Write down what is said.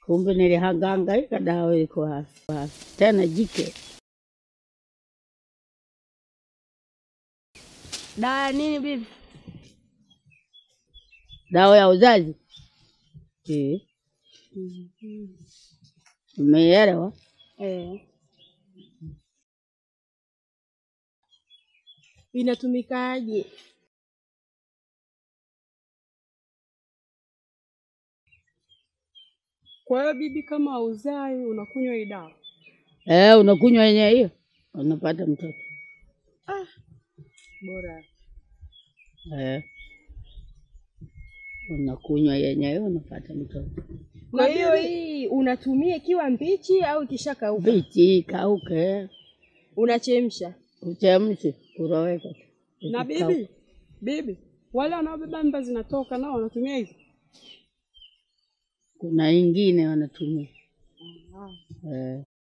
Kumbe nilihangaika, dawa iko hapa tena jike. Dawa ya nini bibi? Dawa ya uzazi eh. Umeelewa? Eh. Inatumikaje? Kwa hiyo bibi, kama hauzai unakunywa hii dawa? Eh, unakunywa yenye hiyo unapata mtoto Bora. eh. Unakunywa yenye hiyo unapata mtoto. Kwa hiyo hii unatumia ikiwa mbichi au ikishakauka? Bichi kauke, Unachemsha. uchemshe, uroweke tu. Na Ikikauka. bibi, bibi, wale wanaobeba mimba zinatoka nao wanatumia hizi? Kuna ingine wanatumia eh.